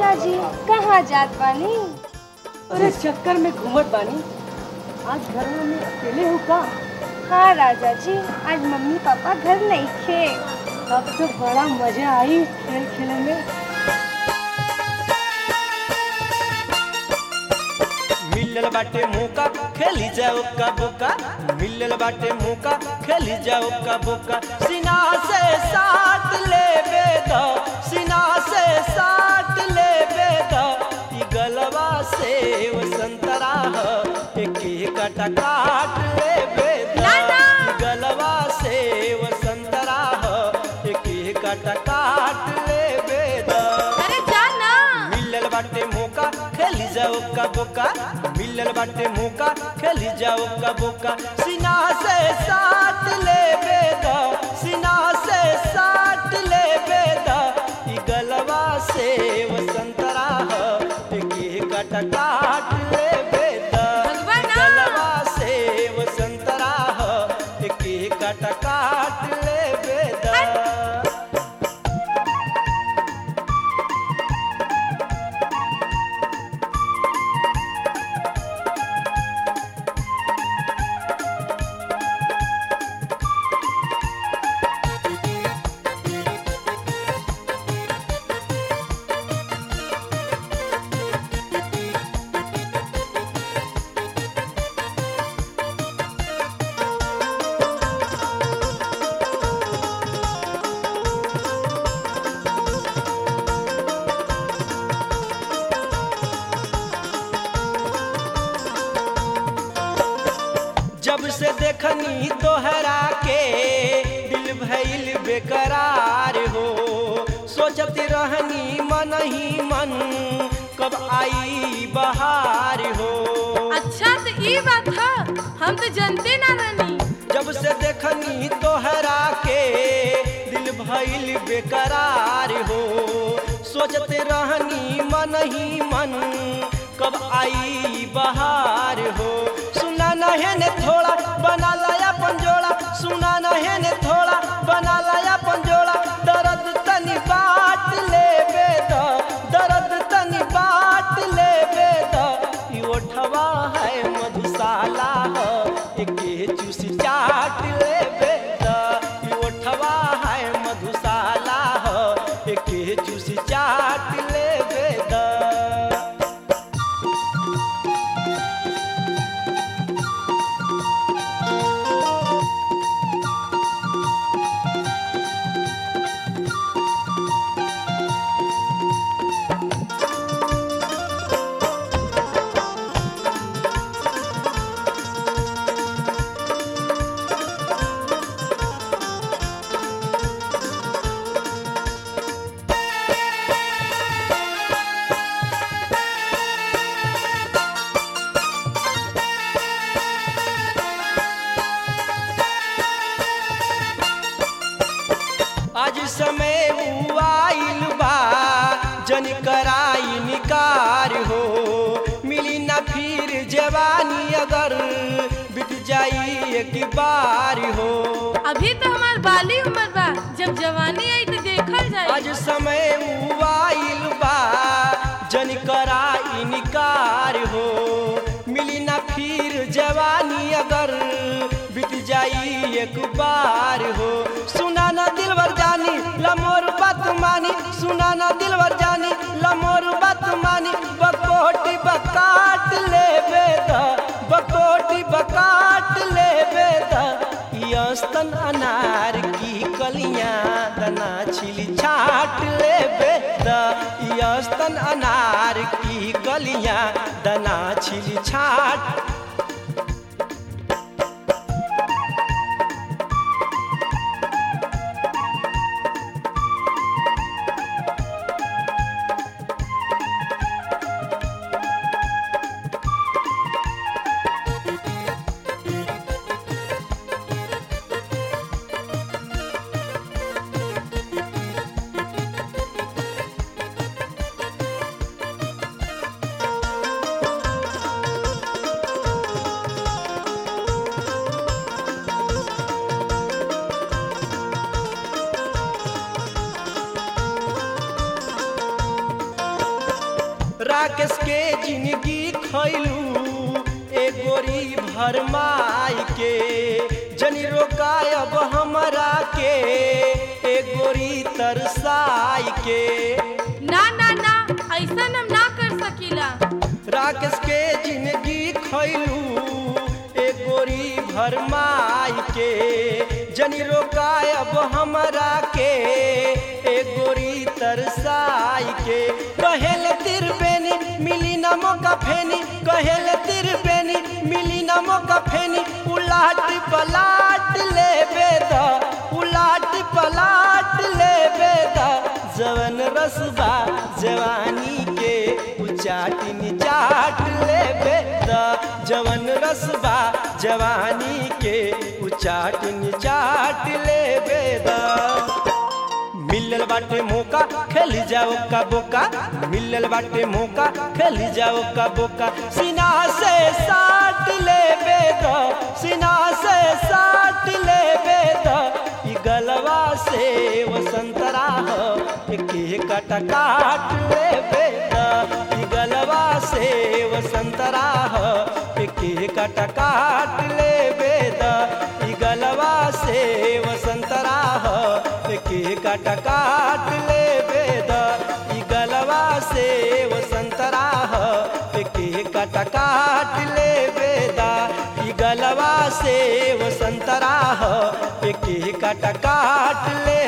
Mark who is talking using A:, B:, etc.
A: राजा जी कहाँ जात बानी
B: अरे चक्कर में घूमत बानी आज घर में अकेले हो का
A: हाँ राजा जी आज मम्मी पापा घर नहीं थे
B: अब तो बड़ा मजा आई खेल खेले में
C: मिलल बाटे मौका खेली जाओ का बोका मिलल बाटे मौका खेली जाओ का बोका सीना से साट ले बेदा सीना से साट ले बेदा ई गलवा से वो संतरा ह एक कटा काट ले बेदा ई गलवा से वो संतरा ह एक कटा काट ले बेदा
D: अरे जाना
C: मिलल बाटे मौका खेली जाओ का बोका मिलल बाटे मौका खेली जाओ का बोका सीना से साट ले बेदा सीना से साट ले बेदा ई गलवा से वसंतरा एक कट काट ले बेदा
D: भगवान!
C: ई गलवा से वसंतरा एक कट काट ले बेदा जब से देखनी तोहरा के दिल भइल बेकरार हो सोचत रहनी मन ही मन कब आई बहार हो
D: अच्छा तो ये बात है हम तो जानते ना रहनी
C: जब से देखनी तोहरा के दिल भइल बेकरार हो सोचत रहनी मन ही मन कब आई बहार हो सुना नहे ने थोड़ा बना लाया पंजोड़ा सुना नहे ने थोड़ा बना लाया पंजोड़ा दर्द तनी बाट ले बेदा दर्द तनी बाट ले बेदा ई ओठवा है मधुशाला ह एके चूसी चाट ले बेदा ई ओठवा है मधुशाला ह एके चूसी चाट ले बेदा आज समय आइल बा जन कराई निकार हो मिली ना फिर जवानी अगर बिक जाई एक बार हो
D: अभी तो हमार बाली उम्र बा जब जवानी आई तो देखल जाए
C: आज समय आइल बा जन कराई निकार हो मिली ना फिर जवानी अगर बीत जाई एक बार हो सुना ना दिलवर जानी लमोर बात मानी सुना ना दिलवर जानी लमोर बात मानी बकोटी बकाट ले बेदा बकोटी बकाट ले बेदा ई अस्तन अनार की कलियां दना छिली छाट ले बेदा ई अस्तन अनार की कलियां दना छिली छाट राकेश के जिंदगी खैलू ए गोरी भरमाई के जनी रोकायब हमरा के ए गोरी तरसाई के
D: ना ना ना ऐसा हम ना कर सकीला
C: राकेश के जिंदगी खैलू ए गोरी भरमाई के जनी रोकायब हमरा के ए गोरी तरसाई के कहेल तिरबेनी मिली न मौका फेनी कहेल तिरबेनी मिली न मौका फेनी उलाट पलाट ले बेदा उलाट पलाट ले बेदा जवन रसबा जवानी के उचाटी चाट ले बेदा जवन रसबा जवानी के उचाट चाट ले बेदा मिलल बाटे मौका खेल जाओ का बोका मिलल बाटे मौका खेल जाओ का बोका सीना से साट ले बेदा सीना से साट ले बेदा ई गलवा से वसंतरा हो के कट काट ले बेदा ई गलवा से वसंतरा हो के कट काट ले बेदा ई गलवा से वसंतरा हो के कट काट ले बेदा ई गलवा से वसंतरा हो के कट काट ले बेदा ई गलवा से वसंतरा हो के कट काट ले